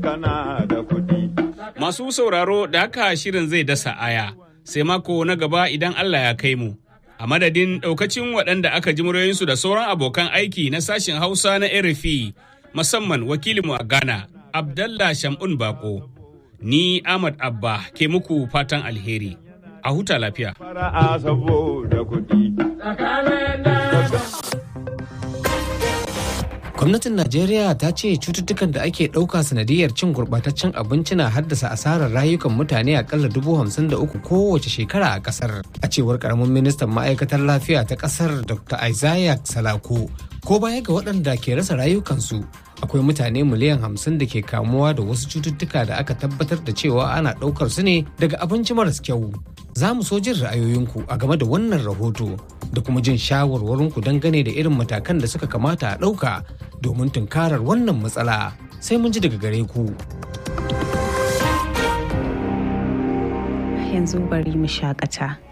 kana da kuɗi. Masu sauraro da haka shirin zai dasa aya sai mako na gaba idan Allah ya kai mu. A madadin ɗaukacin waɗanda aka ji muryoyinsu da sauran abokan aiki na sashen Hausa na RFI musamman wakilinmu a Ghana, Abdallah Shamun Bako. Ni Ahmad Abba ke muku fatan alheri. A huta lafiya. Fara'a saboda kuɗi. Gwamnatin Najeriya ta ce cututtukan da ake ɗauka sanadiyar cin gurɓataccen abinci na haddasa asarar rayukan mutane akalla dubu hamsin da uku kowace shekara a ƙasar. A cewar ƙaramin ministan ma'aikatar lafiya ta ƙasar Dr. Isaiah Salako, ko baya ga waɗanda ke rasa rayukansu, akwai mutane miliyan hamsin da ke kamuwa da wasu cututtuka da aka tabbatar da cewa ana ɗaukar su ne daga abinci maras kyau. Za mu so jin ra'ayoyinku a game da wannan rahoto da kuma jin shawarwarinku dangane da irin matakan da suka kamata a ɗauka domin tunkarar wannan matsala sai mun ji daga gare ku. Yanzu bari mu shakata.